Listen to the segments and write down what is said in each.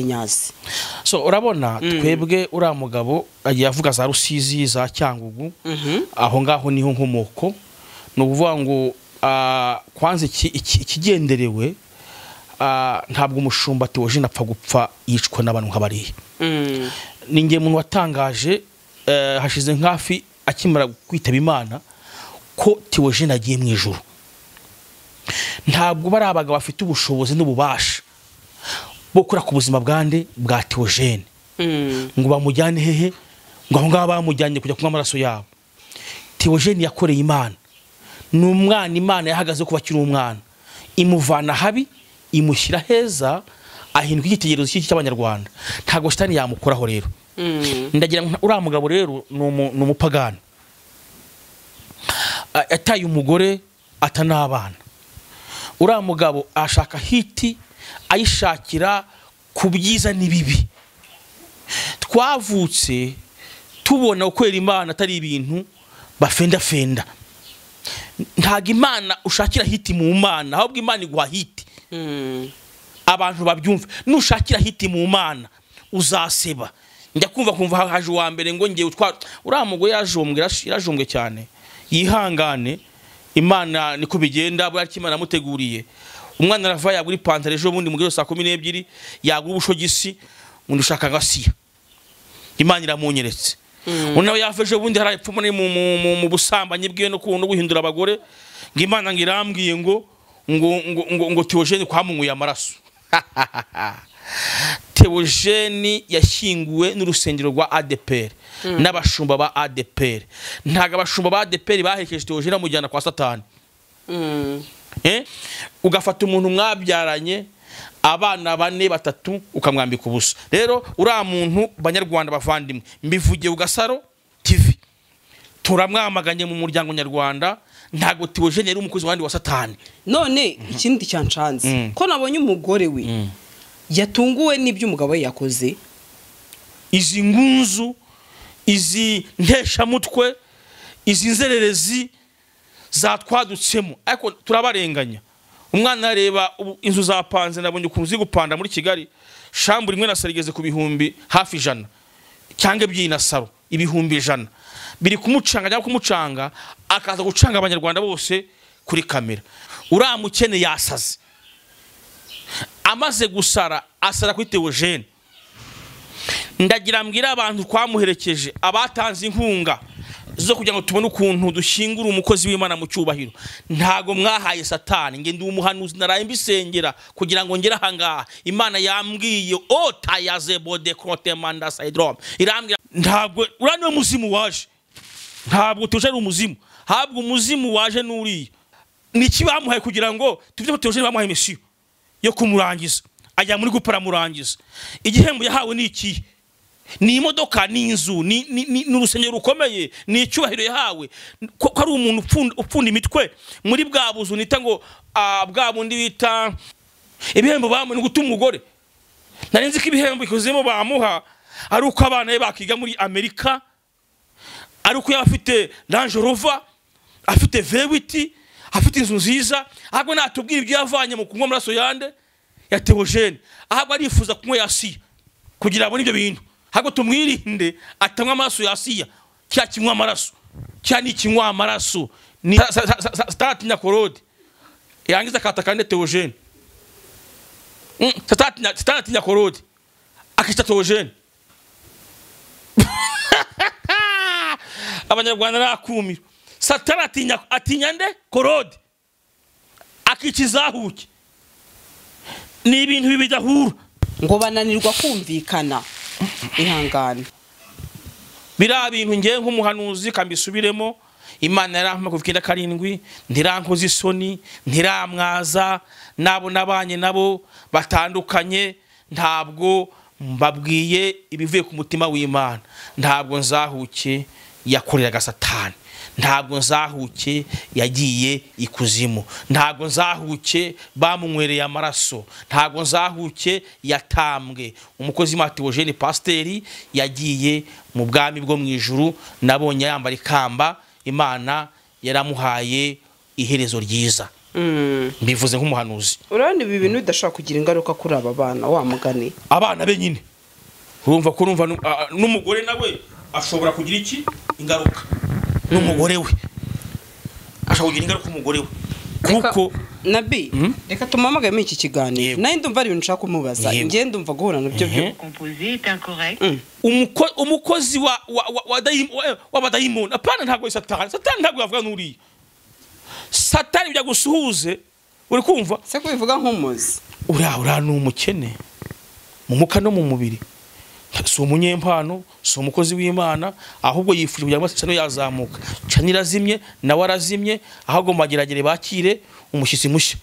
nyazi so urabona twebwe uriya mugabo agiye avuga za rusizi za cyangugu aho ngaho niho nkomoko ni ukuvuga ngo ah, kwanza iki- iki- ikigenderewe ah, ntabwo umushumba tewoje apfa gupfa yicwa n'abantu nk'abariya ni nge muntu watangaje eh, hashize nk'afi akimara kwitaba imana ko tewoje agiye mu ijuru ntabwo bariya bagabo bafite ubushobozi n'ububasha bwo kura ku buzima bwande bwa teogene ngo bamujyane hehe ngo aho ngaho bamujyanye kujya kunywa amaraso yabo teogene yakoreye imana ni umwana imana yahagaze kuba akiri umwana imuvana habi imushyira heza ahinduka igitegererezo cy'iki cy'abanyarwanda ntabwo shitani yamukoraho rero ndagira ngo nta- uriya mugabo rero ni umu- ni umupagani A- yataye umugore ata n'abana uriya mugabo ashaka hiti ayishakira ku byiza n'ibibi twavutse tubona gukorera imana atari ibintu bafendafenda ntabwo imana ushakira hiti mu mana ahubwo imana iguha hiti abantu babyumve nushakira hiti mu mana uzaseba njya kumva kumva ha- haje uwa mbere ngo ngewe utwa uriya mugore yajombwe yarash- yarajombwe cyane yihangane imana niko bigenda buriya icyo imana yamuteguriye umwana arava yagura ipantaro ejo bundi mugero saa kumi n'ebyiri yagura ubushogisi undi ushaka agasiya imana iramunyeretse undi nawe yava ejo bundi hari apfumu mu, mu, mu, mu busambanyi bwiwe no ku- no guhindura abagore ngo imana ngo irambwiye ngo ngo ngo ngo, ngo teogene kwamunyweye amaraso teogene yashyinguwe n'urusengero rwa adepr n'abashumba ba adepr ntabwo abashumba ba adepr bahekeje teogene amujyana kwa satani Eh? ugafata umuntu mwabyaranye abana bane batatu ukamwambika ubusa rero uriya muntu banyarwanda bavandimwe mbivugiye ugasaro tv turamwamaganye mu muryango nyarwanda ntabwo tiwojene yari umukozi wandi wa satani none ikindi cyanshanze ko nabonye umugore we yatunguwe n'ibyo umugabo we yakoze izi ngunzu izi nteshamutwe izi nzererezi zatwadutsemo ariko turabarenganya umwana areba ubu inzu zapanze nabonye ukuntu ziri gupanda muri kigali shambura imwe na saro igeze ku bihumbi hafi ijana cyangwa ebyiri na saro ibihumbi ijana biri kumucanga cyangwa kumucanga akaza gucanga abanyarwanda bose kuri kamera uriya mukene yasaze amaze gusara asara kuri teogene ndagira mbwira abantu twamuherekeje abatanze inkunga zo kugira ngo tubone ukuntu dushyingura umukozi w'imana mu cyubahiro ntago mwahaye satani ngende umuhanuzi naraye mbisengera kugira ngo ngere ahangaha imana yambwiye ota ya zebode kontemanda sayidrome irambwira ntabwo uriya niwe muzimu waje ntabwo tuje ari umuzimu habwa umuzimu waje n'uriya ni iki bamuhaye kugira ngo tuvuge ko tuje bamuhaye misiyo yo kumurangiza ajya muri gupara amurangiza igihembo yahawe ni ikihe ni imodoka ni inzu ni, ni, ni, ni urusengero rukomeye ni icyubahiro yahawe ko, ko ari umuntu upfunda, upfunda imitwe muri bwa buzu nita ngo ah, bwa bundi bita ibihembo bamuha ni guta umugore nari nzi ko ibihembo ikuzemo bamuha ari uko abana be bakiga muri amerika ari uko yaba afite ranje rova afite vewiti afite inzu nziza ahubwo natubwira ibyo yavanye mu kunywa amaraso yande ya teogene ahubwo arifuza kunywa yasiya kugira abone ibyo bintu ahubwo tumwirinde atanywa amaraso yasiya cya kinywa amaraso cya ni ikinywa amaraso Ni- sa- sa- sa- sa- satatinya korode yangiza akataka ne teogene Mm, satatinya- satatinya korode akita teogene abanyarwanda narakumiro satani atinya atinya nde korode akica izahuke ni ibintu bibidahura ngo bananirwa kumvikana ihangane biriya bintu ngewe nk'umuhanuzi kambisubiremo imana yarampa kuva icyenda karindwi ntirankoza isoni ntiramwaza n'abo nabanye nabo batandukanye ntabwo mbabwiye ibivuye ku mutima w'imana ntabwo nzahuke yakoreraga satani ntabwo nzahuke yagiye ikuzimu ntabwo nzahuke bamunywereye amaraso ntabwo nzahuke yatambwe umukozi w'imatiwojene pasiteri yagiye mu bwami bwo mu ijuru nabonye yambara ikamba imana yaramuhaye iherezo ryiza mbivuze nk'umuhanuzi urabona ibi bintu bidashobora kugira ingaruka kuri aba bana wa mugani abana be nyine urumva ko urumva nu- a- n'umugore nawe ashobora kugira iki ingaruka n'umugore we ashobora kugira ingaruka umugore we kuko nabi reka tumuhamagare muri iki kiganiro Yego. nawe ndumva hari ibintu nshaka kumubaza Yego. njyewe ndumva guhura nabyo byo composé est incorrect. Mm. umuko- umukozi wa- wa- wa- wa daim- wa- w'abadayimoni apana ntabwo ari satani satani ntabwo yavuga n'uriya satani bijya gusuhuze uri kumva se kubivuga nk'umuzi uriya uriya ni umukene mu muka no mu mubiri si umunyempano si umukozi w'imana ahubwo yifuje kugira ngo sano yazamuka cani irazimye nawe arazimye aho agomba geragere bakire umushyitsi mushya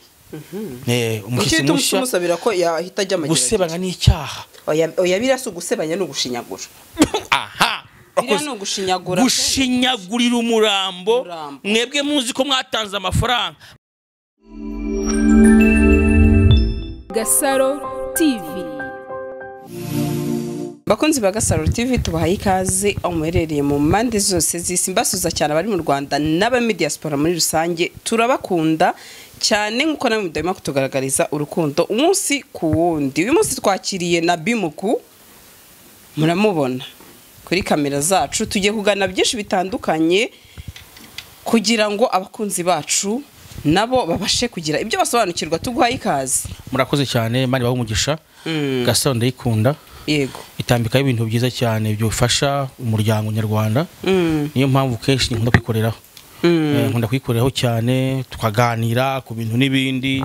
Eh, icyo umushyitsi uhita mushya umusabira ko yahita ajya amageragezo gusebanya ni icyaha oya oya biriya si ugusebanya ni ugushinyagura aha biriya Wakoze- ni ugushinyagura gushinyagurira umurambo Umurambo. mwebwe muzi ko mwatanze amafaranga Gasaro TV bakunzi ba gasaro tv tubahaye ikaze aho muherereye mu mpande zose z'isi mbasuza cyane abari mu rwanda n'aba muri diaspora muri rusange turabakunda cyane nk'uko namwe mudahima kutugaragariza urukundo umunsi ku wundi uyu munsi twakiriye na bimuku muramubona kuri kamera zacu tugiye kugana byinshi bitandukanye kugira ngo abakunzi bacu nabo babashe kugira ibyo basobanukirwa tuguhaye ikaze murakoze cyane imana ibahe umugisha Mm. gasaro ndayikunda yego itambikaho ibintu byiza cyane byufasha umuryango nyarwanda Mm. niyo mpamvu kenshi nkunda kwikoreraho Eh, nkunda kwikoreraho cyane tukaganira ku bintu n'ibindi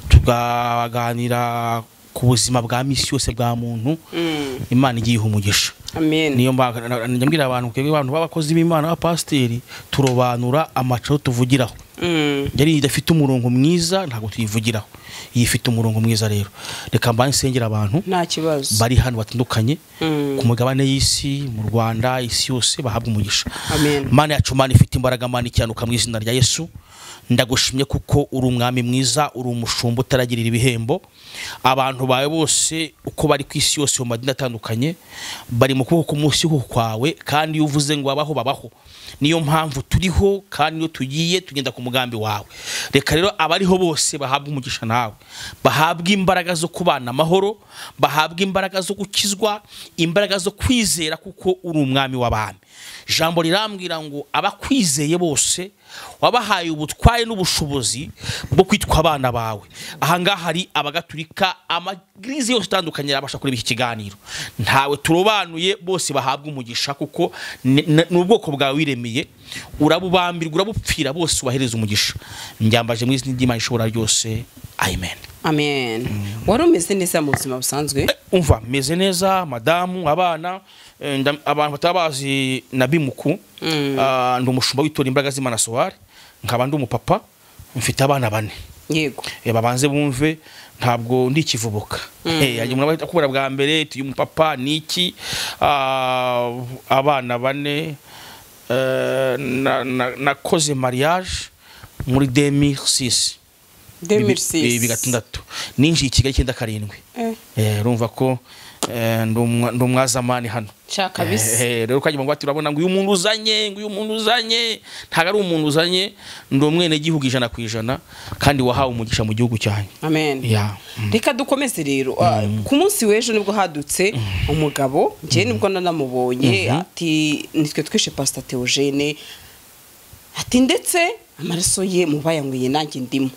tukaganira ku buzima bwa misi yose bwa muntu Mm. imana igiye iha umugisha amen niyo mba- na- na- njya mbwira abantu twebwe abantu b'abakozi b'imana b'abapasiteri turobanura amacaro tuvugiraho Mm. yari idafite umurongo mwiza ntabwo tuyivugiraho iyi ifite umurongo mwiza rero reka mba nsengera abantu nta kibazo bari hano batandukanye Mm. ku mugabane y'isi mu rwanda isi yose bahabwa umugisha Amen. mana yacu mana ifite imbaraga mana icyanuka mu izina rya yesu ndagushimye kuko uri umwami mwiza uri umushumba utaragirira ibihembo abantu bawe bose uko bari ku isi yose mu madini atandukanye bari mu kuboko k'umunsi kwawe kandi iyo uvuze ngo babaho babaho niyo mpamvu turiho kandi iyo tugiye tugenda ku mugambi wawe reka rero abariho bose bahabwa umugisha nawe bahabwe imbaraga zo kubana amahoro bahabwe imbaraga zo gukizwa imbaraga zo kwizera kuko uri umwami w'abami ijambo rirambwira ngo abakwizeye bose wabahaye ubutware n'ubushobozi bwo kwitwa abana bawe ahangaha hari abagatulika amagirize yose atandukanye yabasha kureba iki kiganiro ntawe turobanuye bose bahabwa umugisha kuko ni ni ubwoko bwawe wiremeye urabubambirwa urabupfira bose ubahereza umugisha mbyambaje mu izina ry'imana ishobora ryose amen amen wari umeze neza mu buzima busanzwe umva meze neza madamu abana eh, nda- abantu bataba bazi na bimuku Ah, ndi umushumba w'itora imbaraga z'imana sowari nkaba ndi umupapa mfite abana bane yego Eh, babanze bumve ntabwo ndi ikivubuka Eh, yajya umuntu akubura bwa mbere tuyu mupapa ni iki Ah, abana bane eh, na- na- nakoze mariage muri 2006 bibiri bigatandatu ninjiye i kigali icyenda karindwi Eh. Eh, urumva ko eh, ndi umwa- ndi umwazamani hano Sha kabisa. Eh, eh, rero kajya ngo bati urabona ngo uyu muntu uzanye ngo uyu muntu uzanye ntabwo ari umuntu uzanye ndi umwenegihugu ijana ku ijana kandi wahawe umugisha mu gihugu cyanyu amen Ya. reka dukomeze rero Ah, ku munsi w'ejo nibwo hadutse umugabo njyewe nibwo nanamubonye ati nitwe twishe pasita teogene ati ndetse amaraso ye mubayanywiye nanjye ndimo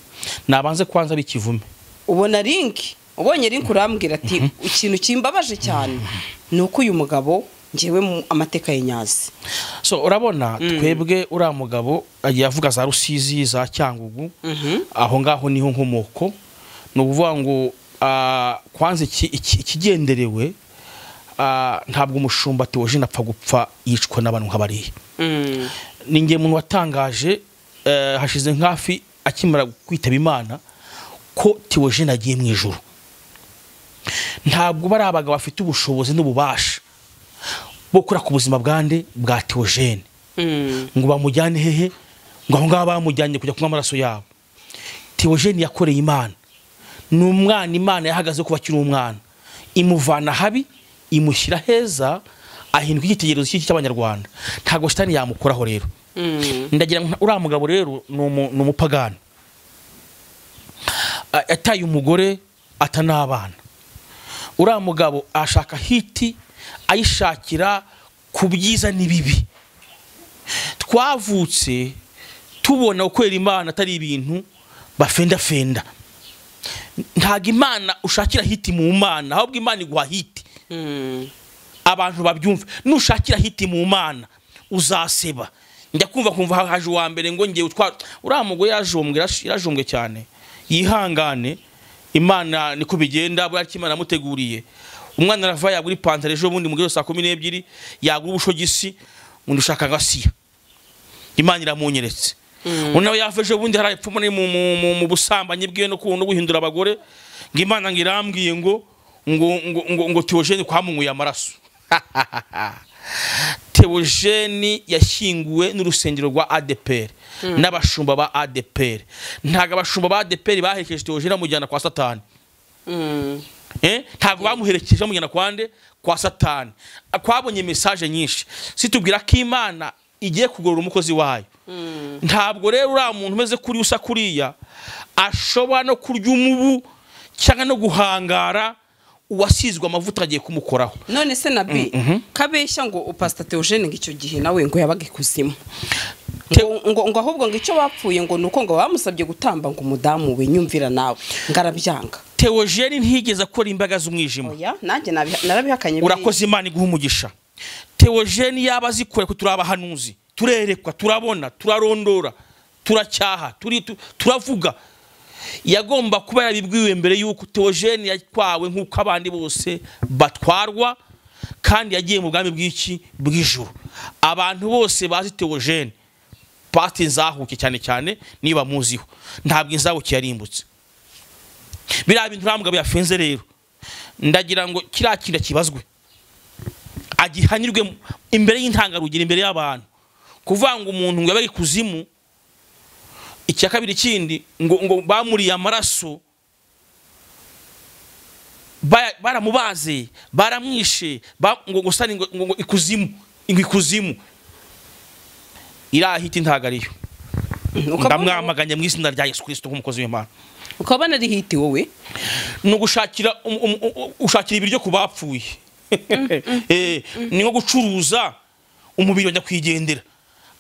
nabanze kwanza bikivume ubona linki ubonye linki urambwira ati ikintu kimbabaje cyane ni uko uyu mugabo ngewe mu amateka ye nyazi so urabona twebwe uriya mugabo agiye avuga za rusizi za cyangugu aho ngaho niho nkomoko ni ukuvuga ngo ah, kwanza iki- iki- ikigenderewe ah, ntabwo umushumba tewoje apfa gupfa yicwa n'abantu nk'abariya ni nge muntu watangaje eh, hashize nk'afi akimara kwitaba imana ko tewoje agiye mu ijoro ntabwo bari abagabo bafite ubushobozi n'ububasha bwo gukora ku buzima bwande bwa teogene ngo bamujyane hehe ngo aho ngaho bamujyanye kujya kunywa amaraso yabo teogene yakoreye imana ni umwana imana yahagaze kuba akiri umwana imuvana habi imushyira heza ahinduka igitegerezo cy'iki cy'abanyarwanda ntabwo shitani yamukoraho rero ndagira ngo nta- uriya mugabo rero ni umu- ni umupagani a- yataye umugore ata n'abana uriya mugabo ashaka hiti ayishakira ku byiza n'ibibi twavutse tubona gukorera imana atari ibintu bafendafenda ntabwo imana ushakira hiti mu mana ahubwo imana iguha hiti Mm. abantu babyumve nushakira hiti mu mana uzaseba njya kumva kumva ha- haje uwa mbere ngo ngiye utwara uriya mugore yarajombwe yarash- yarajombwe cyane yihangane imana niko bigenda buriya icyo imana yamuteguriye umwana arava yagura ipantaro ejo bundi mu giro saa kumi n'ebyiri yagura ubushogisi undi ushaka agasiya imana iramunyeretse undi nawe yava ejo bundi hari apfuma mu, mu, mu, mu busambanyi bwiwe no ku- no guhindura abagore ngo imana ngo irambwiye ngo ngo ngo ngo, ngo teogene kwamunyweye amaraso teogene yashyinguwe n'urusengero rwa adeperi n'abashumba ba adeperi ntabwo abashumba ba adeperi baherekeje teogene bamujyana kwa satani Mm. Eh, ntabwo bamuherekeje bamujyana kwa nde kwa satani twabonye mesaje nyinshi situbwira ko imana igiye kugorora umukozi wayo ntabwo rero uriya muntu umeze kuri usa kuriya ashobora no kurya umubu cyangwa no guhangara uwasizwe amavuta agiye kumukoraho none se na bi kabeshya ngo upasita teogene ngo icyo gihe nawe ngo yabaga ikuzimu Te- ngo, ngo, ngo ahubwo ngo icyo bapfuye ngo ni uko ngo bamusabye gutamba ngo umudamu we nyumvira nawe ngo arabyanga teogeni ntiyigeze akora imbaga z'umwijima oya nanjye nabiha- narabihakanye biriya. urakoze imana iguha umugisha teogeni yaba azikore ko turi abahanuzi turerekwa turabona turarondora turacyaha turi- tu- turavuga yagomba kuba yarabibwiwe mbere y'uko teogeni yatwawe nk'uko abandi bose batwarwa kandi yagiye mu bwami bw'iki bw'ijuru abantu bose bazi teogeni pati nzahuke cyane cyane niba muziho ntabwo inzahuke yarimbutse biriya bintu uriya mugabo yafenze rero ndagira ngo kiriya kintu kibazwe agihanyurwe mu- imbere y'intangarugero imbere y'abantu kuvuga ngo umuntu ngo yabaga ikuzimu icya kabiri kindi ngo, ngo bamuriye amaraso ba- baramubaze baramwishe ba- ngo gusa ni ngo, ngo ngo ikuzimu ngo ikuzimu iriya hiti ntabwo ariyo Ukabona- ndamwamaganye mu izina rya yesu kirisito nk'umukozi w'imana ukabona ari hiti wowe ni ugushakira um- um- u- ushakira ibiryo ku bapfuye Eh, ni nko gucuruza umubiri wa nyakwigendera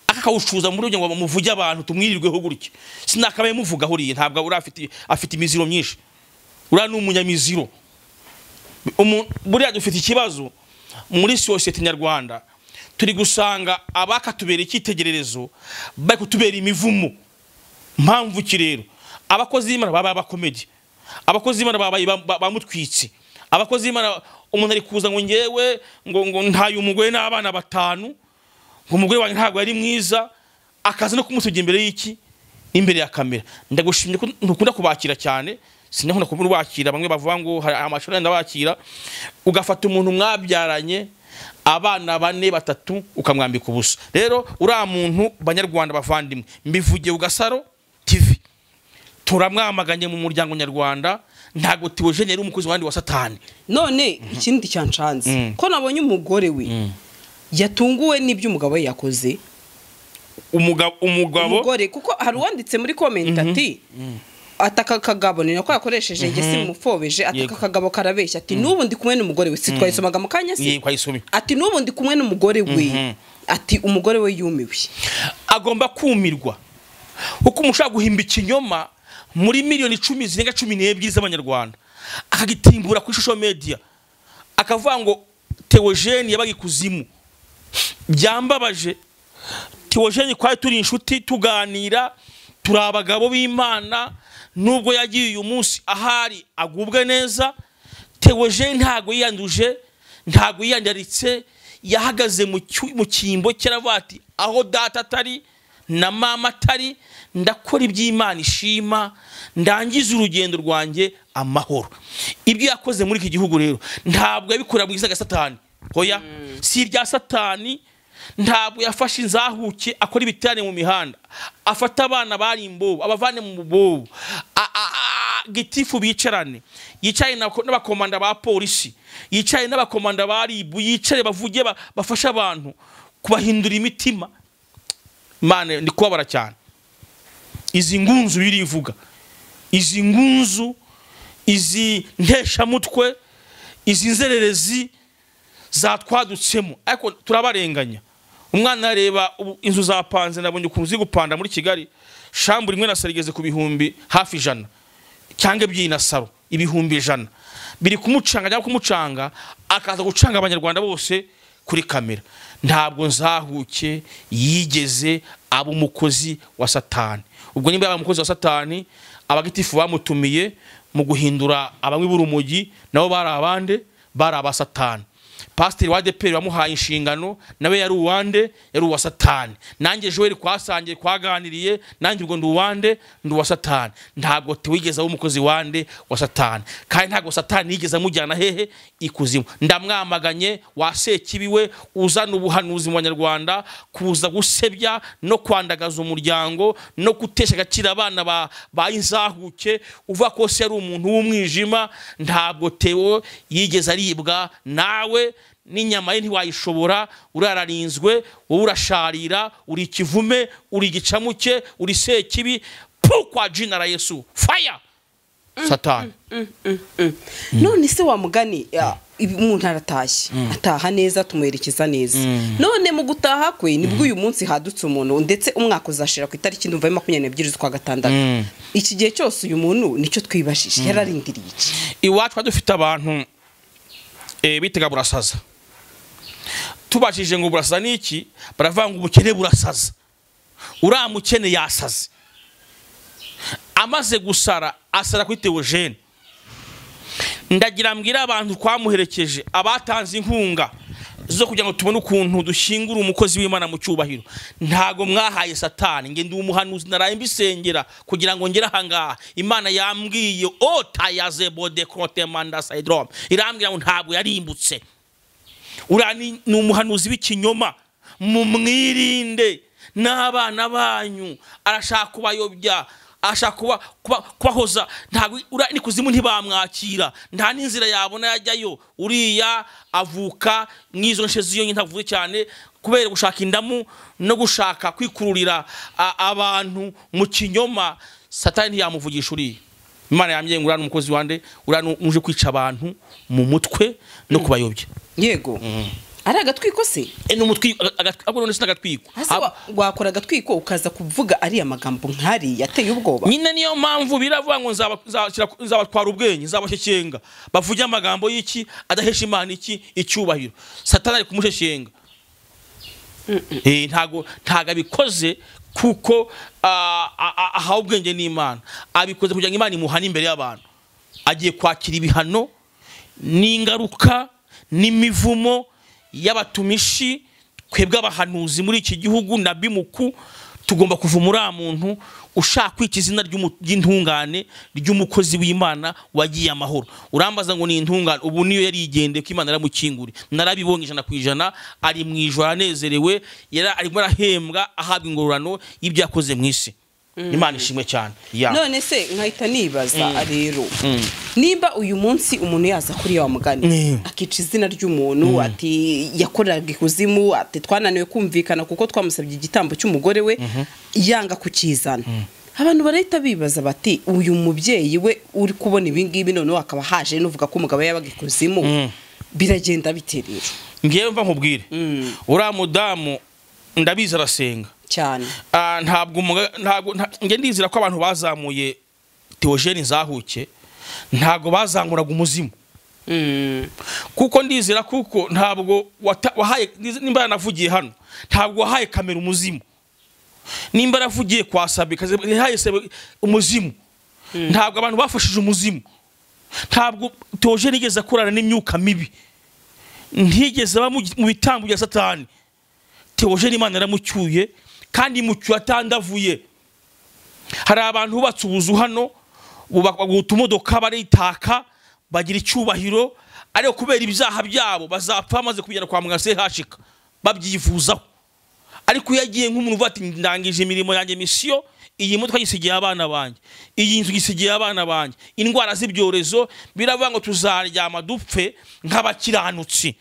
aka akawucuruza muri urugero ngo bamuvuge abantu tumwirirweho gutya sinakabaye muvuga ahuriye ntabwo uriya afite afite imiziro myinshi uriya ni umunyamiziro Umu- buriya dufite ikibazo muri sosiyete nyarwanda turi gusanga abakatubera icyitegererezo bari kutubera imivumo mpamvu ki rero abakozi b'imana baba abakomedi abakozi b'imana babaye ba- ba- bamutwitse abakozi b'imana umuntu ari kuza ngo ngewe ngo ngo ntaye umugore n'abana batanu ngo umugore wanjye ntabwo yari mwiza akaza no kumusugira imbere y'iki imbere ya kamera ndagushimye ko ntukunda kubakira cyane sinakunda kubura ubakira bamwe bavuga ngo hari amashuri yenda bakira ugafata umuntu mwabyaranye abana bane batatu ukamwambika ubusa rero uriya muntu banyarwanda bavandimwe mbivugiye ugasaro tv turamwamaganye mu muryango nyarwanda ntabwo tiwojene yari umukozi wandi wa satani none ikindi cyanshanze ko nabonye umugore we yatunguwe n'ibyo umugabo we yakoze umugabo umugabo umugore kuko hari uwanditse muri komenti ati ataka akagabo ni nako yakoresheje njye simufobeje ataka Yego. akagabo karabeshya ati n'ubu ndi kumwe n'umugore we si twayisomaga mu kanya se yego ayisomye ati n'ubu ndi kumwe n'umugore we ati umugore we yumiwe agomba kumirwa kuko umushaka guhimba ikinyoma muri miliyoni icumi zirenga cumi n'ebyiri z'abanyarwanda akagitimbura kuri social media akavuga ngo teogene yabaga ikuzimu byambabaje teogene twari turi inshuti tuganira turi abagabo b'imana nubwo yagiye uyu munsi ahari agubwe neza teogene ntabwo yiyanduje ntabwo yiyandaritse yahagaze mu cyu- mu cyimbo cyaravuga ati aho data atari na mama atari ndakora iby'imana ishima ndangiza urugendo rwanjye amahoro ibyo yakoze muri iki gihugu rero ntabwo yabikorera mu izina rya satani hoya si irya satani ntabwo yafashe inzahuke akora ibiterane mu mihanda afata abana bari imbobo abavane mu bobo a- a- a- gitifu bicarane yicaye na- n'abakomanda ba polisi yicaye n'abakomanda ba ribu yicare bavuge ba- bafashe abantu kubahindura imitima mane ndi kubabara cyane izi ngunzu birivuga izi ngunzu izi nteshamutwe izi nzererezi zatwadutsemo ariko turabarenganya umwana yareba ubu inzu zapanze nabonye ukuntu ziri gupanda muri kigali shambura imwe na saro igeze ku bihumbi hafi ijana cyangwa ebyiri na saro ibihumbi ijana biri kumucanga cyangwa kumucanga akaza gucanga abanyarwanda bose kuri kamera ntabwo nzahuke yigeze aba umukozi wa satani ubwo niba yaba umukozi wa satani abagitifu bamutumiye mu guhindura abanywi b'urumogi nabo bari abande bari abasatani pasiteri wa deperi wamuhaye inshingano nawe yari uwande yari uwa satani nanjye joel kwasangiye kwaganiriye nanjye ubwo ndi uwande ndi uwa satani ntabwo tuwigeze aba umukozi wande wa satani kandi ntabwo satani yigeze amujyana hehe ikuzimu ndamwamaganye wasekibi we uzana ubuhanuzi mu banyarwanda kuza gusebya no kwandagaza umuryango no gutesha agaciro abana ba ba inzahuke uvuga ko se yari umuntu w'umwijima ntabwo tewo yigeze aribwa nawe n'inyama ye ntiwayishobora urararinzwe wowe urasharira uri ikivume uri igicamuke uri sekibi pu kwa jina la yesu faya satani none se wamugani umuntu aratashye ataha neza tumuherekeza neza none mu gutaha kwe nibwo uyu munsi hadutse umuntu ndetse umwaka uzashira ku itariki ndumva ari makumyabiri n'ebyiri z'ukwa gatandatu iki gihe cyose uyu muntu nicyo twibashije yararindiriye iki iwacu twari dufite abantu eh, bitaga burasaza tubashije ngo burasaza ni iki baravuga ngo ubukene burasaza uriya mukene yasaze amaze gusara asara kuri teogene ndagira mbwira abantu twamuherekeje abatanze inkunga zo kugira ngo tubone ukuntu dushyingura umukozi w'imana mu cyubahiro ntago mwahaye satani ngende umuhanuzi naraye mbisengera kugira ngo ngere ahangaha imana yambwiye ota ya zebode kotemanda sayidrome irambwira ngo ntabwo yarimbutse uriya ni ni umuhanuzi w'ikinyoma mumwirinde n'abana banyu arashaka kubayobya ashaka kuba kuba kubahoza ntabwo uriya ni kuzimu ntibamwakira nta n'inzira yabona yajyayo uriya avuka nk'izo nshe ziyonye ntavuze cyane kubera gushaka indamu no gushaka kwikururira a- abantu mu kinyoma satani ntiyamuvugisha uriya imana yambwiye ngo uriya ni umukozi wande uriya ni uje kwica abantu mu mutwe no kubayobya yego ari agatwiko se E, ni umutwiko ahubwo none si n'agatwiko Ese Ab- wa- wakora agatwiko ukaza kuvuga ariya magambo nk'ari yateye ubwoba nyine niyo mpamvu biravuga ngo nzaba- nzabashyira- nzabatwara ubwenge nzabashyekenga bavuge amagambo y'iki adahesha imana iki icyubahiro satani ari kumushyekenga Eh, ntago ntago abikoze kuko ah, ah, ah, ahawe ubwenge n'imana abikoze kugira ngo imana imuhane imbere y'abantu agiye kwakira ibihano n'ingaruka n'imivumo y'abatumishi twebwe abahanuzi muri iki gihugu na bimuku tugomba kuvuma uriya muntu ushaka kwica izina ry'umu- ry'intungane ry'umukozi w'imana wagiye amahoro urambaza ngo ni intungane ubu niyo yari igendeye ko imana yaramukinguriye narabibonye ijana ku ijana ari mu ijoro anezerewe yari arimo arahembwa ahabwa ingororano y'ibyo yakoze mu isi imana ishimwe cyane Ya. none se nkahita nibaza rero nimba uyu munsi umuntu yaza kuri wa mugani Mm. akica izina ry'umuntu ati yakoraga ikuzimu ati twananiwe kumvikana kuko twamusabye igitambo cy'umugore we yanga kukizana abantu barahita bibaza bati uyu mubyeyi we uri kubona ibi ngibi noneho akaba haje n'uvuga ko umugabo yabaga ikuzimu biragenda bite rero ngewe mva nkubwire Mm. uriya mudamu ndabizi arasenga cyane Ah, ntabwo umuga- ntabwo nta- nge ndizera ko abantu bazamuye teogene zahuke ntabwo bazanguraga umuzimu Mm. kuko ndizera kuko ntabwo wata- wahaye ndize- nimba yanavugiye hano ntabwo wahaye kamera umuzimu nimba yaravugiye kwa sabe kaze- yahaye sabe umuzimu ntabwo abantu bafashije umuzimu ntabwo teogene igeze akorana n'imyuka mibi ntigeze aba mu mu bitambo bya satani teogene imana yaramucyuye kandi imucyuye atandavuye hari abantu bubatse ubuzu hano bubaka utumodoka baritaka bagira icyubahiro ariko kubera ibyaha byabo bazapfa bamaze kugera kwa muganga sehashika babyivuzaho ariko iyo agiye nk'umuntu uvuga ati ndangije imirimo yanjye misiyo iyi modoka yisigiye abana banjye iyi nzu yisigiye abana banjye indwara z'ibyorezo biravuga ngo tuzaryama dupfe nk'abakiranutsi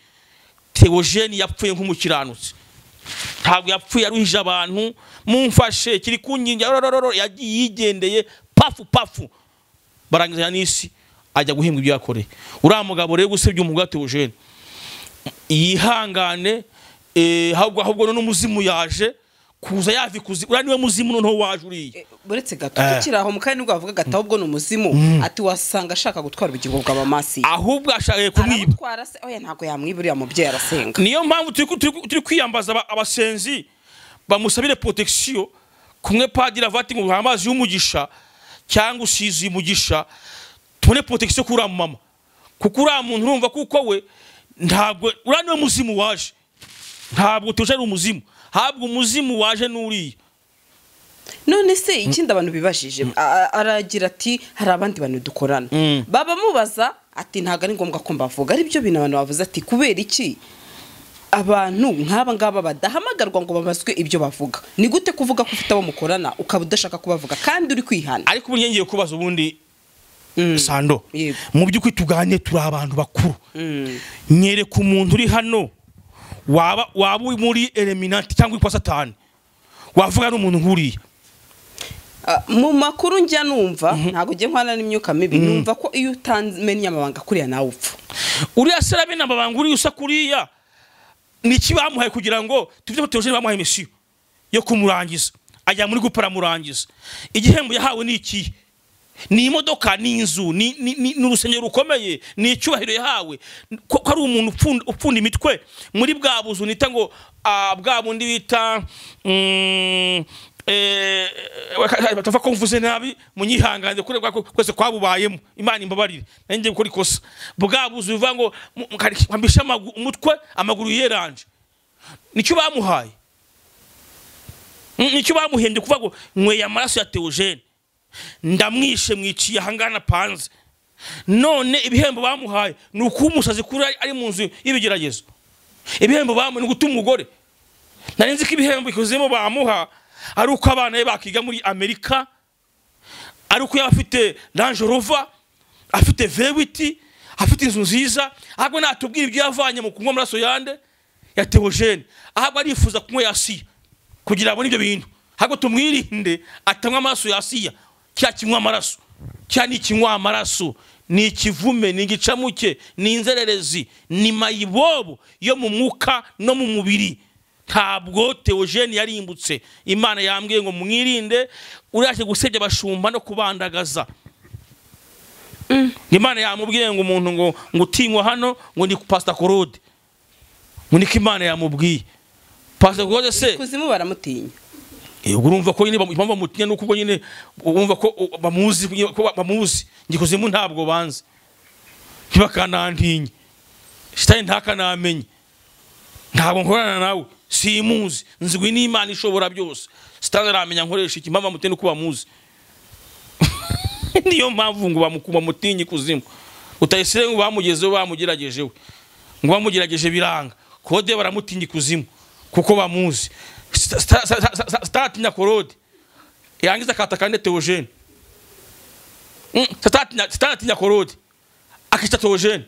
teogene yapfuye nk'umukiranutsi ntabwo yapfuye aruhije abantu mumfashe kiri ku nkingi yarorororo yagiye yigendeye pafu pafu barangizanya n'isi ajya guhembwa ibyo yakoreye uriya mugabo rero usebye umugore wa Theogene yihangane eh, ahubwo ahubwo none umuzimu yaje kuza yavi kuzi uriya niwe muzimu noneho waje uriya uretse gato Eh. tukiri aho mu kanya nibwo bavuga gataho ubwo ni umuzimu ati wasanga ashaka gutwara ubugingo bw'abamasi ahubwo ashakaye kumwiba arabutwara se oya ntabwo yamwiba uriya mubyeyi arasenga niyo mpamvu turi ku- turi ku- turi kwiyambaza aba- abasenzi bamusabire protection kumwe padiri avati ngo amazi y'umugisha cyangwa usizi umugisha tubone protection kuri uriya mama kuko uriya muntu urumva kuko we ntabwo uriya niwe muzimu waje ntabwo tuje ari umuzimu habwo umuzimu waje n'uriya none se ikindi abantu bibajije a- a- aragira ati hari abandi bantu dukorana Mm. baba mubaza ati ntabwo ari ngombwa ko mbavuga ari byo bintu abantu bavuze ati kubera iki abantu nk'aba ngaba badahamagarwa ngo babazwe ibyo bavuga ni gute kuvuga ko ufite abo mukorana ukaba udashaka kubavuga kandi uri kwihana ariko ubu ngiye kubaza ubundi Mm. sando Yego. mu by'ukuri tuganire turi abantu bakuru Mm. nyereka umuntu uri hano waba waba uri muri eliminati cyangwa uri kwa satani wavuga ari umuntu nk'uriya Ah, mu makuru njya numva ntabwo ujya nkwana n'imyuka mibi numva ko iyo utamenye amabanga kuriya nawe upfa uriya se arabena amabanga uriya usa kuriya ni iki bamuhaye kugira ngo tubyo teogene bamuhaye misiyo yo kumurangiza ajya muri gupara amurangiza igihembo yahawe ni ikihe ni imodoka ni inzu ni, ni, ni, ni urusengero rukomeye ni icyubahiro yahawe ko, ko ari umuntu upfunda, upfunda imitwe muri bwa buzu nita ngo ah, bwa bundi bita mm, eh, batavuga ko mvuze nabi munyihanganire kure bwa- kwese kwabubayemo imana imbabarire nanjye gukora ikosa bwa buzu bivuga ngo mu- mukari- kwambisha amagu- umutwe amaguru yeranje nicyo bamuhaye Mm, nicyo bamuhembye kuvuga ngo nyweye amaraso ya teogene ndamwishe mwiciye ahangana panze none ibihembo bamuhaye ni ukuba umusazi kuri ari- ari mu nzu y'ibigeragezo ibihembo bamuhaye ni gutuma umugore nari nzi ko ibihembo ikuzemo bamuha ari uko abana be bakiga muri amerika ari uko yaba afite ranje rova afite vewiti afite inzu nziza ahubwo natubwira ibyo yavanye mu kunywa amaraso yande ya teogene ahubwo arifuza kunywa yasiya kugira abone ibyo bintu ahubwo tumwirinde atanywa amaraso yasiya cya kinywa amaraso cya ni ikinywa amaraso ni ikivume ni igicamuke ni inzererezi ni mayibobo yo mu mwuka no mu mubiri ntabwo teogene yarimbutse imana yambwiye ngo mwirinde urashye gusebya abashumba no kubandagaza imana yamubwiye ngo umuntu ngo ngo utinywa hano ngo ni pasita korode ngo niko imana yamubwiye pasita korode se kuzimu baramutinya Eh, ubwo urumva ko nyine bamu- impamvu bamutinya ni uko ubwo nyine bumva ko uh, bamuzi ko ba- bamuzi ngikuzimu ntabwo banzi ntibakanantinye shitani ntakanamenye ntabwo nkorana nawe simuzi nzwi n'imana ishobora byose sitani aramenya nkoresha iki impamvu bamutinya ni uko bamuzi niyo mpamvu ngo bamu- bamutinye ikuzimu utayisire ngo bamugezeho bamugerageje we ngo bamugerageje biranga kode baramutinya ikuzimu kuko bamuzi Sta- sta- sta- sta- sta- statinya korode yangiza akatakane teogene Mm, statinya- statinya korode akita teogene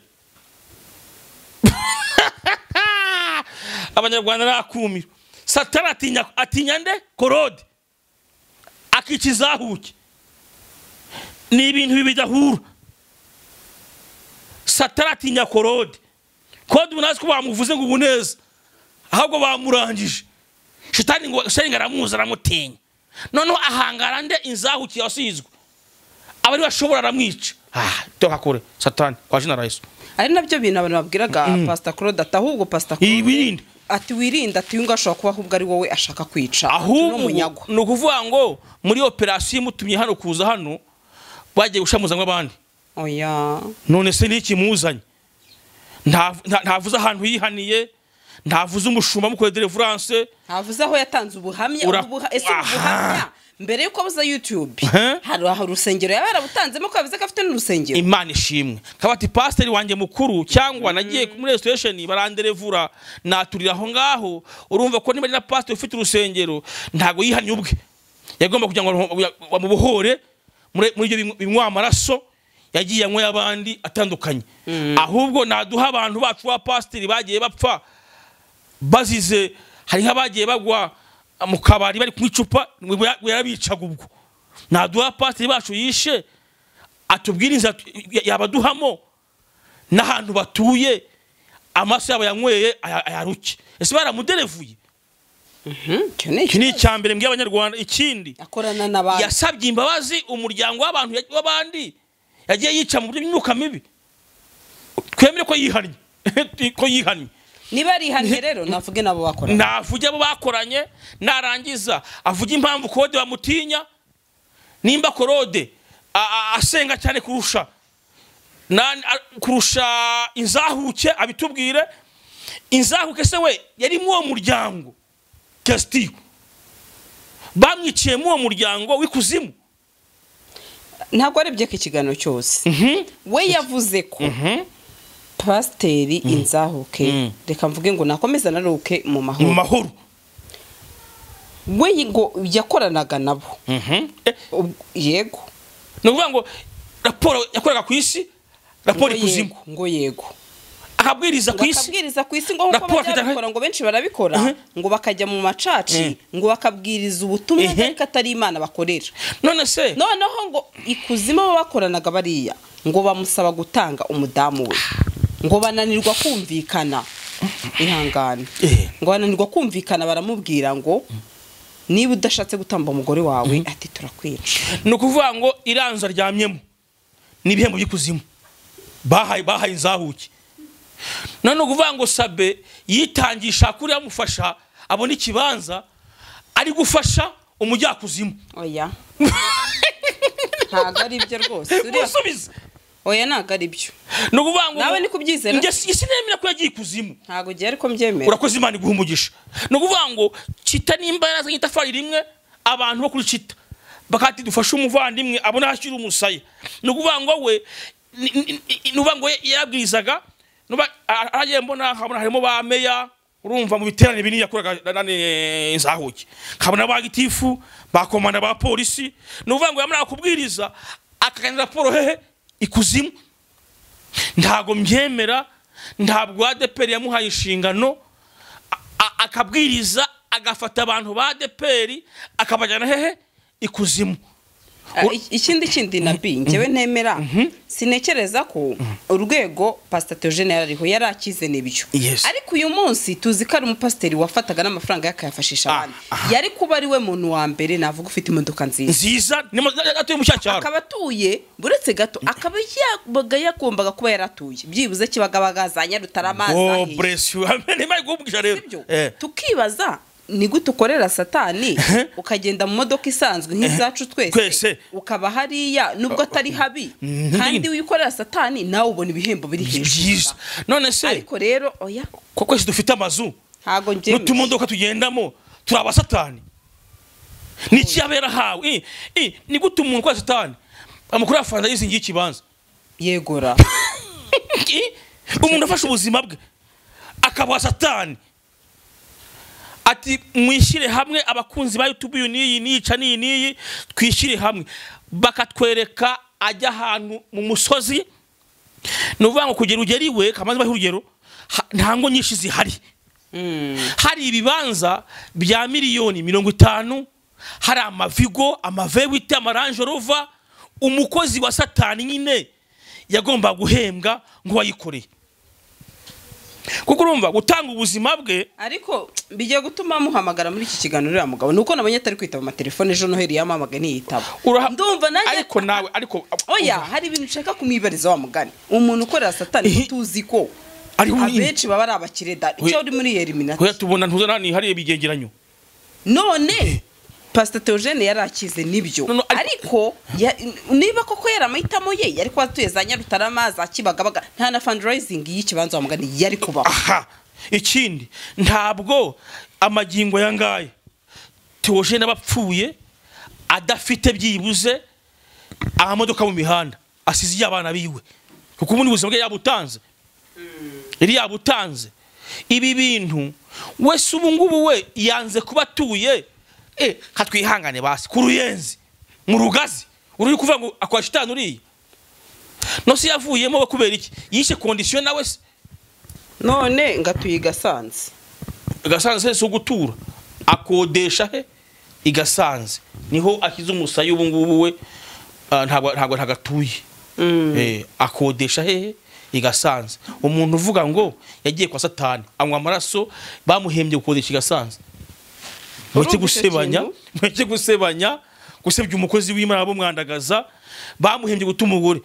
abanyarwanda nakumiro satani atinya atinya nde korode akica izahuke ni ibintu bibiri bidahura satani atinya korode kode ubu ntazi ko bamuvuze ngo ubu neza ahubwo bamurangije shitani ngo shitani ngo aramuzi aramutinya noneho ahangara nde inzahukiye wasizwe abari bashobora aramwica ah toka kure satani kwa jina la yesu ari nabyo bintu abantu babwiraga pasita claude ati ahubwo pasita Yirinde. ati wirinde ati uyu nguyu ashobora kuba ahubwo ari wowe ashaka kwica Ati, ni ahubwo umunyagwa ni ukuvuga ngo muri operasiyo imutumye hano kuza hano bagiye gushamuza nk'abandi oya none se niki muzanye Nta- nta- ntavuze ahantu yihaniye ntavuze umushumba amukoreye derevuranse ntavuze aho yatanze ubuhamya Ura- ubu buha- ese ubu Aha. buhamya mbere yuko abuza yutube Aha. hari aho urusengero yaba yarabutanzemo ko yavuze ko afite n'urusengero imana ishimwe kaba ati pasiteri wanjye mukuru cyangwa nagiye muri resitoresheni baranderevura naturira aho ngaho urumva ko niba ari na pasiteri ufite urusengero ntabwo yihanye ubwe yagomba kugira ngo bamubohore muri muri ibyo binywa- binywa amaraso yagiye anywa y'abandi atandukanye ahubwo naduha abantu bacu ba pasiteri bagiye bapfa bazize hari nk'abagiye bagwa mu kabari bari kunywa icupa ngo yarabicaga ubwo naduha pasiteri bacu yishe atubwira inzira tu- ya- yabaduhamo n'ahantu batuye amaso yabo yanyweye aya- ayaruke ese baramuderevuye icyo ni iki ikibazo. ni icya mbere mbwiye abanyarwanda ikindi akorana n'abantu yasabye imbabazi umuryango w'abantu ya- w'abandi yagiye yica mu buryo bw'imyuka mibi twemere ko yihannye ko yihannye niba ari ihane rero navuge nabo bakorana navuge abo bakoranye narangiza avuge impamvu kode bamutinya nimba korode a- a- asenga cyane kurusha na- a- kurusha inzahuke abitubwire inzahuke se we yari muri uwo muryango kasitiyo bamwiciye muri uwo muryango w'ikuzimu ntabwo arebye ko ikiganiro cyose we yavuze ko pasiteri inzahuke Mm. reka mvuge ngo nakomeze anaruke mu mu mahoro mahoro we ngo yakoranaga nabo Eh, Ubwo- yego ni ukuvuga ngo raporo yakoraga ku isi raporo Ngo ikuzimu yego, ngo yego akabwiriza ku isi bakabwiriza ku isi ngo nk'uko Raporo bajya babikora ngo benshi barabikora Mhm. ngo bakajya mu macaci Mhm. ngo bakabwiriza ubutumwa Mhm. ariko atari imana bakorera none se noneho ngo ikuzimu abo bakoranaga bariya ngo bamusaba gutanga umudamu we ngo bananirwa kumvikana ihangane Eh. ngo bananirwa kumvikana baramubwira ngo niba udashatse gutamba umugore wawe ati turakwica ni ukuvuga ngo iranzu aryamyemo ni ibihembo by'ikuzimu bahaye bahaye inzahuke none ni ukuvuga ngo sabe yitangisha kuri yamufasha abona ikibanza ari gufasha umujyakuzimu oya ntabwo ari byo rwose uriya- musubize oya ntabwo ari byo ni ukuvuga ngo Nawe ni kubyizera? njye si- sinemera ko yagiye ikuzimu ntabwo ugiye ariko mbyemera urakoze imana iguha umugisha ni ukuvuga ngo cita nimba yarazanye itafari rimwe abantu bo kuri cita bakati dufashe umuvandimwe abona hashyira umusaya ni ukuvuga ngo we ni- ni- ni- ni ukuvuga ngo ye- yarabwirizaga nuba- a- aragiye mbona nkabona harimo ba meya urumva mu biterane binini yakoraga nane nzahuke nkabona ba gitifu ba komanda ba polisi ni ukuvuga ngo yamara kubwiriza akagana raporo hehe ikuzimu ntabwo mbyemera ntabwo adeperi yamuhaye inshingano a- a- akabwiriza agafata abantu ba adeperi akabajyana hehe ikuzimu Ah, ik- ikindi kindi na bi njyewe ntemera sinekereza ko urwego pasita teogene yari ariho yari akize n'ibyo Yes. ariko uyu munsi tuzi ko ari umupasiteri wafataga n'amafaranga ye akayafashisha Ah, abandi yari kuba ari we muntu wa mbere navuga ufite imodoka nziza nziza ni mo- atuye mu cyacyaro akaba atuye buretse gato akaba yabaga yagombaga kuba yaratuye byibuze kibagabaga za nyarutarama oh za Hehe. bless you ntimaye guhumukisha rero Sibyo? Eh. tukibaza ni gute ukorera satani ukagenda mu modoka isanzwe nk'izacu twese Twese. ukaba hariya nubwo atari habi kandi iyo ukorera satani nawe ubona ibihembo biri byiza hejuru none se ariko rero oya ko kwese dufite amazu ntabwo njyewe n'utumodoka tugendamo turi abasatani niki yaba yarahawe Eh, eh, ni gute umuntu kwa satani amakuru ya faransa yizingiye ikibanza yegora Iki? umuntu afashe ubuzima bwe akabuha satani ati mwishyire hamwe abakunzi ba yutubu uyu n'iyi n'iyica n'iyi n'iyi twishyire hamwe bakatwereka ajya ahantu mu musozi ni ukuvuga ngo kugera ugera iwe kamaze bahe urugero ha- nta ngo nyinshi zihari hari ibibanza bya miliyoni mirongo itanu hari amavigo amavewite amaranje rova umukozi wa satani nyine yagomba guhembwa ngo wayikoreye kuko urumva gutanga ubuzima bwe ariko bijya gutuma muhamagara muri iki kiganiro uriya mugabo ni uko nabonye atari kwitaba amatelefone ejo noheli yamamaga ntiyitaba uraha- ndumva nanjye ariko nawe ariko oya hari ibintu ushaka kumwibariza wa mugani umuntu ukorera satani ko tuzi ko ari abenshi baba ari abakire da icyo We- uri muri eliminati kuya tubona ntuza nani hariye bigegeranyo none pastor Theogene yari akize nibyo No, no, ariko ya- niba koko yari amahitamo ye yari kuba atuye za nyarutarama za kibagabaga nta na fundraising y'ikibanza wa mugani yari kubaho aha ikindi ntabwo amagingo yangaye tewoje n'abapfuye adafite byibuze amamodoka mu mihanda asize y'abana biwe kuko ubundi buzima bwe yabutanze yari yabutanze ibi bintu wese ubu ngubu we yanze kuba atuye eh katwihangane basi ku ruyenzi mu rugazi uri kuvuga ngo akwa shitani uriya nose yavuyemo we kubera iki yishe kondisiyo nawe se none ngatuye igasanze gasanze si ugutura akodesha he igasanze niho akize umusaya ubu ngubu we ah, ntabwo ntabwo ntagatuye Eh, akodesha hehe i gasanze umuntu uvuga ngo yagiye kwa satani anywa amaraso bamuhembye gukodesha i gasanze Urumva mureke icyo gusebanya kintu? mureke gusebanya gusebya umukozi w'imana bamwandagaza bamuhembye guta umugore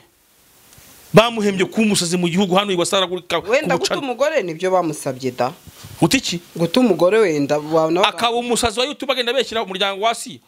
bamuhembye kuba umusazi mu gihugu hano iwasaragurika wenda guta umugore nibyo bamusabye da guta iki guta umugore wenda wabona akaba umusazi wa youtube agenda abeshyira umuryango wa asiya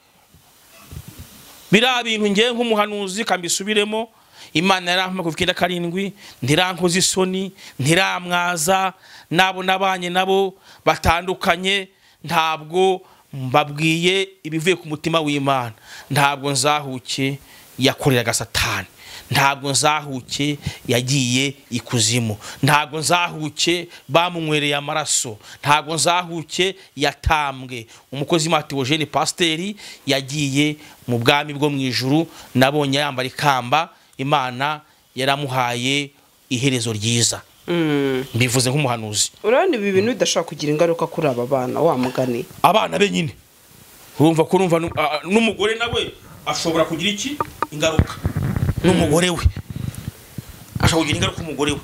biriya bintu ngewe nk'umuhanuzi kambisubiremo imana yarampamagaye kuva icyenda karindwi ntirankoze isoni ntiramwaza n'abo nabanye nabo batandukanye ntabwo mbabwiye ibivuye ku mutima w'imana ntabwo nzahuke yakoreraga satani ntabwo nzahuke yagiye ikuzimu ntabwo nzahuke bamunywereye amaraso ntabwo nzahuke yatambwe umukozi matewogene pasiteri yagiye mu bwami bwo mu ijuru nabonye yambara ikamba imana yaramuhaye iherezo ryiza mbivuze nk'umuhanuzi urabona ibi bintu bidashobora kugira ingaruka kuri aba bana wa mugani abana be nyine urumva ko urumva nu- a- n'umugore nawe ashobora kugira iki ingaruka n'umugore we ashobora kugira ingaruka umugore we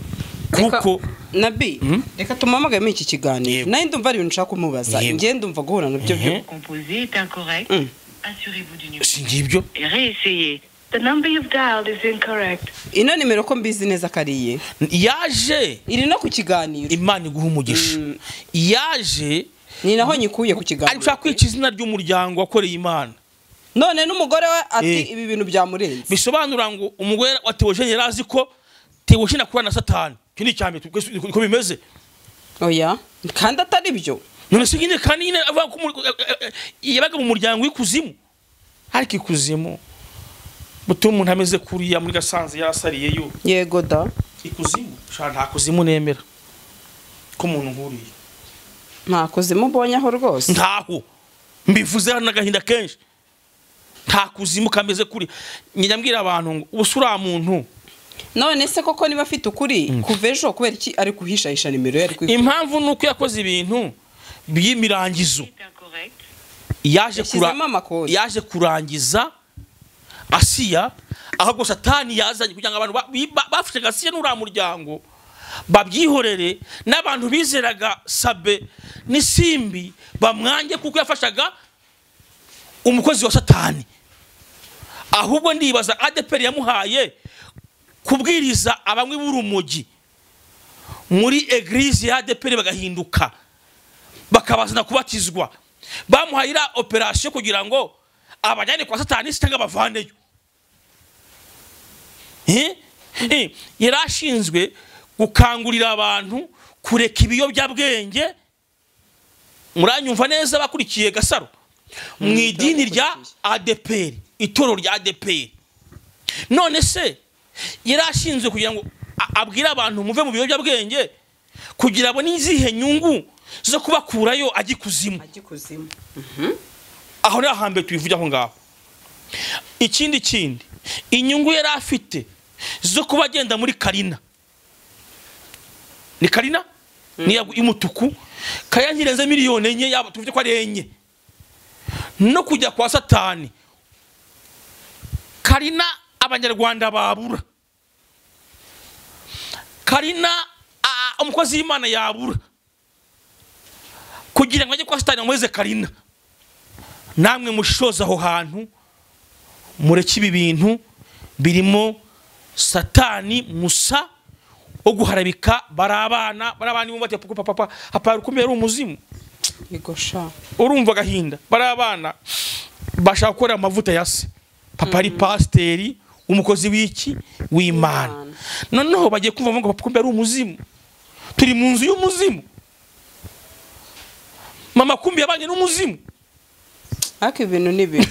kuko nabi reka tumamagayemo iki kiganiro Yego. nawe ndumva hari ibintu ushaka kumubaza Yego. njyewe ndumva guhura nabyo byo Mhm. composé est incorrect. Mm. Assurez-vous du numéro. si ngibyo Et réessayez. The number you've dialed is incorrect. ino nimero ko mbizi neza ko ari iye yaje iri no ku kiganiro imana iguha umugisha Mm. yaje ni naho nyikuye ku ari kiganiro gushaka kwica izina ry'umuryango wakoreye imana none n'umugore we ati Eh. ibi bintu byamurenze bisobanura ngo umugore wa tewosheni yari azi ko tewosheni akorana na satani icyo ni icya mbere twe- uko bimeze oya kandi atari byo none se nyine kandi nyine avuga ko umu- eh, eh, eh, yabaga mu muryango w'ikuzimu ariko ikuzimu butuma umuntu ameze kuriya muri gasanze yarasariyeyo yego da ikuzimu shaka nta kuzimu nemera ko umuntu nkuriya nta kuzimu ubonye aho rwose ntaho mbivuze hano n'agahinda kenshi nta kuzimu kameze kuri njya mbwira abantu ngo ubu se uriya muntu none se koko niba afite ukuri kuva ejo kubera iki ari guhishahisha nimero ye ari kwifuza impamvu ni uko yakoze ibintu by'imirangizo Est incorrect. yaje kura- Yashyizemo amakoti. yaje kurangiza asiya ahubwo satani yazanye kugira ngo abantu ba- bi- ba- bafashaga asiya n'uriya muryango babyihorere n'abantu bizeraga sabe n'isimbi bamwange kuko yafashaga umukozi wa satani ahubwo ndibaza adeperi yamuhaye kubwiriza abamwe b'urumogi muri egirize ya adeperi bagahinduka bakabazana kubatizwa bamuhaye iriya operasiyo kugira ngo abajyane kwa satani se cyangwa abavaneyo Eh? Eh, yari ashinzwe gukangurira abantu kureka ibiyobyabwenge muranyumva neza bakurikiye gasaro mu idini rya adeperi itorero rya adeperi none se yari ashinzwe kugira ngo a- abwire abantu muve mu biyobyabwenge kugira abone izihe nyungu zo kubakurayo ajya ikuzimu ajya ikuzimu aho ni ahambere tubivuge aho ngaho ikindi kindi inyungu yari afite zo kuba agenda muri karina ni karina niya y'umutuku kayangirenze miliyoni enye yaba tuvuge ko ari enye no kujya kwa satani karina abanyarwanda babura karina ah, umukozi w'imana yabura kugira ngo ajye kwa satani amweze karina namwe mushoza aho hantu mureke ibi bintu birimo satani musa wo guharabika bari abana bari abana bumva ati papa papa hapara ukomeye ari umuzimu yego sha urumva agahinda bari abana bashaka gukora amavuta ya se papa ari pasiteri umukozi w'iki w'imana W'Imana. noneho bagiye kumva ngo papa kumbe ari umuzimu turi mu nzu y'umuzimu mama kumbi yabanye n'umuzimu ariko ibi bintu ni bibi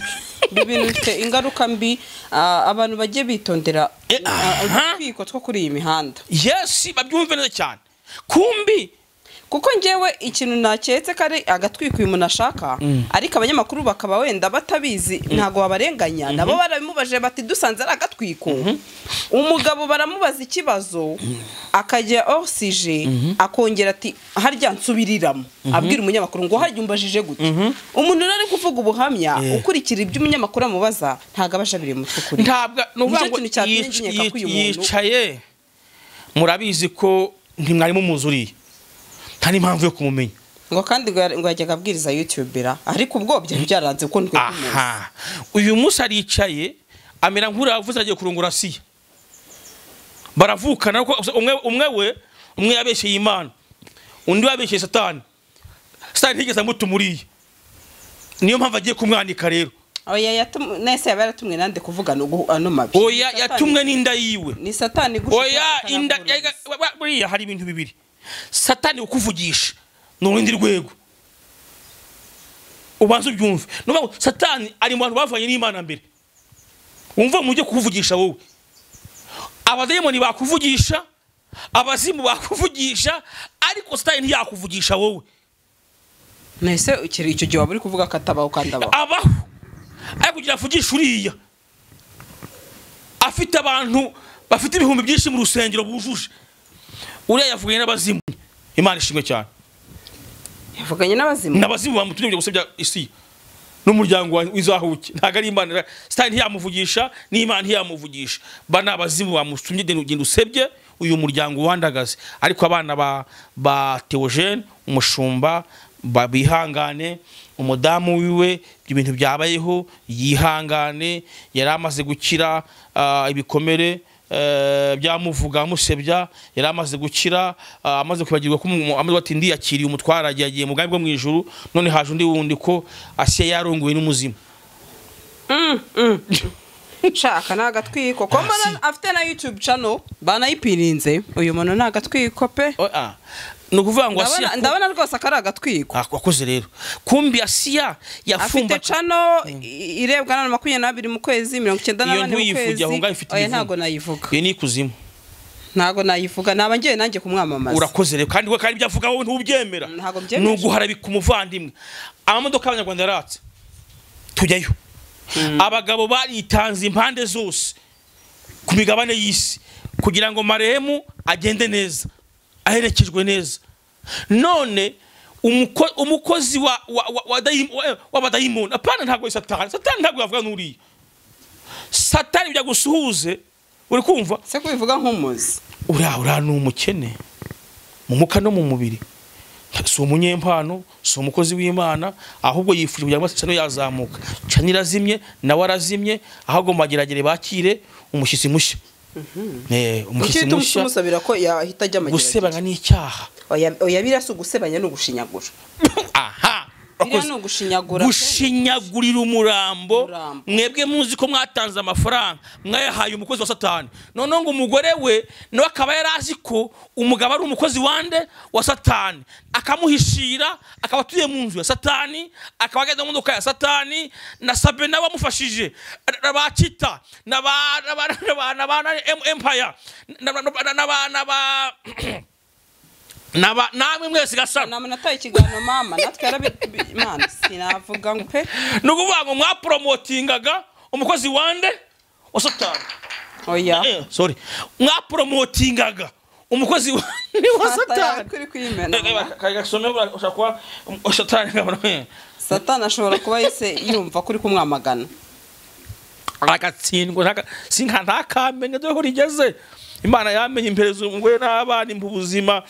ibi bintu bifite ingaruka mbi ah, abantu bajye bitondera Eh, ah, aha. utwiko two kuri iyi mihanda yesi babyumve neza cyane kumbi kuko ngewe ikintu naketse ko ari agatwiko uyu muntu ashaka ariko abanyamakuru bakaba wenda batabizi ntabwo babarenganya nabo barabimubajije bati dusanze ari agatwiko umugabo baramubaza ikibazo akajya osije akongera ati harya nsubiriramo abwira umunyamakuru ngo harya umbajije gute umuntu rero ari kuvuga ubuhamya Yeah. ukurikira ibyo umunyamakuru amubaza ntabwo aba ajabiriye umutwe ukuri ntabwo ni ukuvuga Nicyo ngo kintu cyatumye yic- nkenyeka ko uyu yic- muntu- yicaye murabizi ko ntimwari mumuzuriye nta n'impamvu yo kumumenya ngo kandi ngo yari- ngo yajyaga abwiriza yutubera ariko ubwo byari byaranze kuko ntitwe tumuzi aha uyu munsi aricaye amera nk'uriya wavuze agiye kurongora siya baravukana ariko umwe umwe we umwe yabeshyeye imana undi yabeshyeye satani satani ntigeze amutumuriye niyo mpamvu agiye kumwanika rero oya yatum- nese yaba yaratumwe nande kuvugana ugu- ano mabi oya Satani- yatumwe n'inda yiwe ni satani igushuka oya akanaguhuriza. inda yaga- wa- wa- buriya hari ibintu bibiri satani ukuvugisha ni urundi rwego ubanza ubyumve ni ukuvuga ngo satani ari mu bantu bavanye n'imana mbere wumva mu byo kukuvugisha wowe abadayimoni bakuvugisha abazimu bakuvugisha ariko satani ntiyakuvugisha wowe nese ikiri- icyo gihe waba uri kuvuga ko atabaho kandi abaho abaho ariko kugira avugisha uriya afite abantu bafite ibihumbi byinshi mu rusengero bujuje uriya yavuganye n'abazimu imana ishimwe cyane yavuganye n'abazima n'abazimu bamutumye kujya gusebya isi n'umuryango wa- w'izahuke ntabwo ari imana sitani ntiyamuvugisha n'imana ntiyamuvugisha ba ni abazimu bamutumye genda ugenda usebye uyu muryango wandagaze ariko abana ba, ba teogene umushumba ba- bihangane umudamu wiwe ibyo bintu byabayeho yihangane yari amaze gukira ah, ibikomere eh, byamuvuga amusebya yari amaze gukira ah, amaze kwibagirwa ko umu- amaze ati ndiyakiriye umutwara agiye agiye mu bwami bwo mu ijuru none haje undi wundi ko asiye yarongowe n'umuzimu nshaka ni agatwiko ko mbona si. afite na youtube channel banayipirinze uyu muntu ni agatwiko pe Oh, ah, ni ukuvuga ngo Ndabona- asiya ko- ndabona rwose ko ari agatwiko Ah, wakoze rero kumbi asiya afite yafumba channel i- irebwa na makumyabiri n'abiri mu kwezi mirongo icyenda iyo n'abane mu ntuyivuge kwezi aho ngaho ifite oya imivumo. ntabwo nayivuga iyo ni ikuzimu ntabwo nayivuga naba ngiye nanjye kumwamamaza urakoze rero kandi we kandi ibyo avuga wowe ntubyemera Ntabwo ni mbyemera. uguharabika umuvandimwe amamodoka y'abanyarwanda yaratse tujyayo abagabo baritanze impande zose ku migabane y'isi kugira ngo maremu agende neza aherekejwe neza none umuko- umukozi wa- wa- wa- wa dayi- wa- w'abadayimoni apana ntabwo ari satani satani ntabwo yavuga n'uriya satani bijya gusuhuze uri kumva se kubivuga nk'umuzi uriya uriya ni umukene mu muka no mu mubiri si umunyempano si umukozi w'imana ahubwo yifuje kugira ngo amasano yazamuka cana irazimye nawe arazimye ahubwo mageragere bakire umushyitsi mushya Eh, kuki umushyitsi uhita umusa- mushya umusabira ko yahita ajya gusebanya ni icyaha Oya- oya biriya si ugusebanya ni ugushinyagura aha biriya Wakoze. ni ugushinyagura gushinyagurira umurambo Umurambo. mwebwe muzi ko mwatanze amafaranga mwayahaye umukozi wa satani noneho ngo umugore we nawe akaba yari azi ko umugabo ari umukozi wande wa satani akamuhishira akaba atuye mu nzu ya satani akaba agenda mu modoka ya satani na sabe nawe wamufashije na ba kita na ba na ba na ba na ba na empire na ba na ba na ba na ba na ba namwe mwese gasana ntabwo nataye ikiganiro mama natwe yarabi- imana sinavuga ngo pe ni ukuvuga ngo mwaporomotingaga umukozi wande wa satani oya Eh, sorry mwaporomotingaga umukozi wande wa satani kuri Eh, eh, kwimena ka- ka- gasome bura- ushobora kuba um, wa satani nkabona, eh, satani ashobora kuba yise yumva kuri kumwamagana agatsindwa ntaka- sinka ntakamenya dore ko rigeze imana yamenye impereza umugore n'abana mu buzima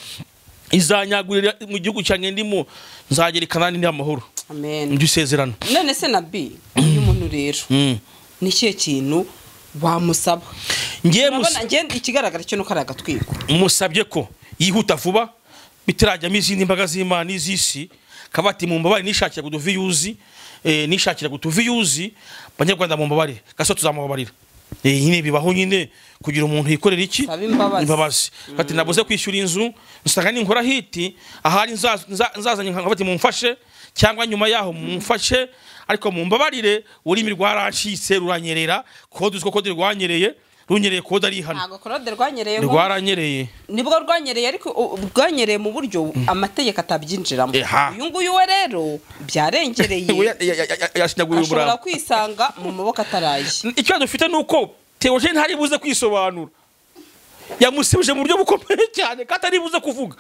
izanyagurira mu gihugu cyanjye ndimo nzagera i kanani ndi amahoro amen ndyo isezerano none se na b uyu muntu rero Mm. ni ikihe kintu wamusaba ngiye musa urabona njye ikigaragara cyo ni uko ari agatwiko musabye ko yihuta vuba bitarajyamo izindi mbaga z'imana n'iz'isi akaba ati mu mbabare nishakiraga utuviyuzi eh, nishakiraga utuviyuzi banyarwanda mu mbabare gaso tuzamubabarira Eh, nyine bibaho nyine kugira umuntu yikorera iki Saba imbabazi. ati nabuze kwishyura inzu nsanga ninkora hiti ahari nza- nza- nzazanye nkabati mumfashe cyangwa nyuma yaho mumfashe ariko mumbabarire ururimi rwarancitse ruranyerera kode uziko kode rwanyereye runyereye kode ari hano ntabwo korode rwanyereyeho rwaranyereye nibwo rwanyereye ariko u- bwanyereye mu buryo amategeko atabyinjiramo Eha. uyu nguyu we rero byarengereye yashinyaguye ashobora umurava kwisanga mu maboko ataraye icyo dufite ni uko teogene ntari buze kwisobanura yamusibije mu buryo bukomeye cyane kandi ari buze kuvuga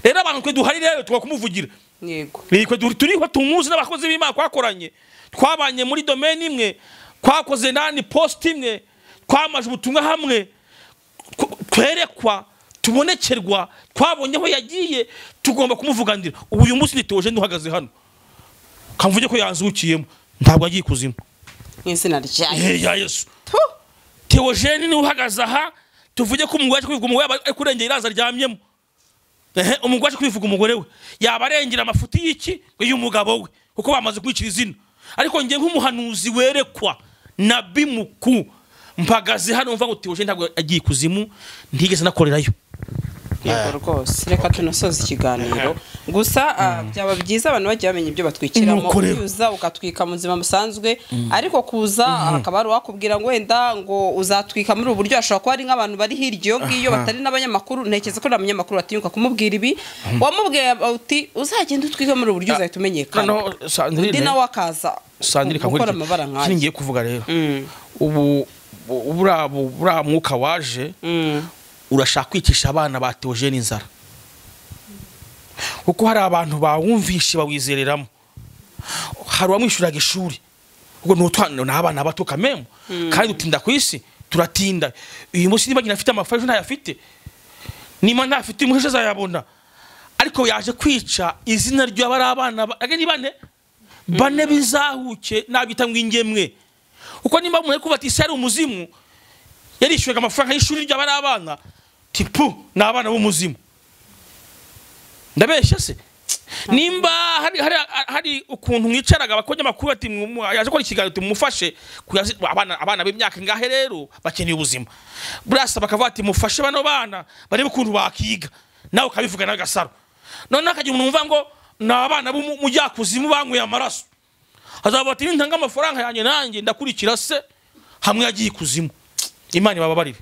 rero abantu twe duhari rero tuba kumuvugira yego nitwe turi- turiho tumuzi n'abakozi b'imana twakoranye twabanye muri domeni imwe twakoze nani posite imwe twamaje ubutumwa hamwe tw- twerekwa tubonekerwa twabonye aho yagiye tugomba kumuvuganira ubu uyu munsi nitoje nduhagaze hano kamvuge ko yanzukiyemo ntabwo yagiye ikuzimu mu izina ryayo Eh, ya yesu Tu! teogene niwe uhagaze aha tuvuge ko umugore aje kwivuga umugore yaba ari kurengera iraza aryamyemo ehe umugore aje kwivuga umugore we yaba arengera amafuti y'iki uyu mugabo we kuko bamaze kwicira izina ariko njye nk'umuhanuzi werekwa nabi muku mpagaze hano mva ngo teogene ntabwo agiye ikuzimu ntigeze anakorerayo yego rwose reka tunasoze ikiganiro gusa ah, byaba byiza abantu bagiye bamenya ibyo batwikiramo Nuko rero. uza ukatwika mu buzima busanzwe ariko kuza hakaba hari uwakubwira ngo wenda ngo uzatwika muri ubu buryo ashobora kuba ari nk'abantu bari hirya iyo ngiyo batari n'abanyamakuru ntekereza ko nta munyamakuru watinyuka kumubwira ibi wamubwiye uti uzagenda utwike muri ubu buryo uzahita umenyekana noneho undi sandrine nawe akaza sandrine gukora kankurikiye amabara kino nk'ayo ngiye kuvuga rero Mm. ubu bu- buriya bu- buriya mwuka waje Mm. urashaka kwicisha abana ba teogene inzara kuko hari abantu bawumvishe bawizereramo hari uwamwishyuraga ishuri ubwo ni utwana ni abana bato kamemu kandi dutinda ku isi turatinda uyu munsi niba nyina afite amafaranga ejo ntayafite niba ntafite umuhesha azayabona ariko yaje kwica izina ry'abari abana ba- aga ni bane bane bizahuke nabita ngo ingemwe kuko niba mureke kuvuga ati isi ari umuzimu yarishyuraga amafaranga y'ishuri ry'abari abana tipu ni abana b'umuzimu ndabeshya se nimba hari, hari, hari ukuntu mwicaraga abakonyamakuru ati "Mwu- yaje gukora ikiganiro tumufashe abana, abana b'imyaka ingahe rero bakeneye ubuzima burasa bakavuga ati mufashe bano bana barebe ukuntu bakiga nawe ukabivuga nawe gasaro noneho hakagira umuntu wumva ngo ni abana b'umujyakuzimu banyweye amaraso hazavuga ati nintanga amafaranga yanjye nanjye ndakurikira se hamwe yagiye ikuzimu imana ibababarire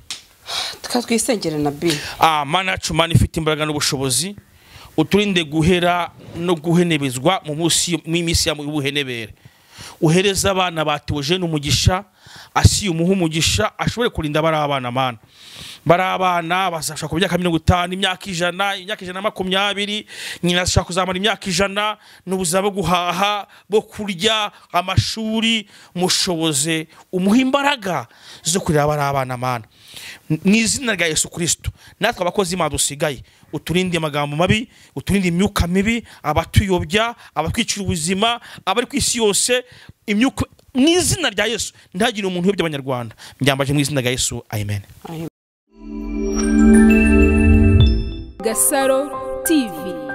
tukaba twisengere na bi Ah, mana yacu mana ifite imbaraga n'ubushobozi uturinde guhera no guhenebezwa mu munsi- mu minsi y'ubuhenebere uhereza abana batoje n'umugisha asiye umuha umugisha ashobore kurinda bari abana mana bari abana bazashaka ku myaka mirongo itanu imyaka ijana imyaka ijana na makumyabiri nyina zishaka kuzamara imyaka ijana n'ubuzima bwo guhaha bwo kurya amashuri mushoboze umuha imbaraga zo kurera abari abana mana mu izina rya yesu kirisito natwe abakozi imana dusigaye uturinde amagambo mabi uturinde imyuka mibi abatuyobya abatwicira ubuzima abari ku isi yose imyuka mu izina rya yesu ntihagire umuntu uyobya abanyarwanda mbyambaje mu izina rya yesu amen Gasaro TV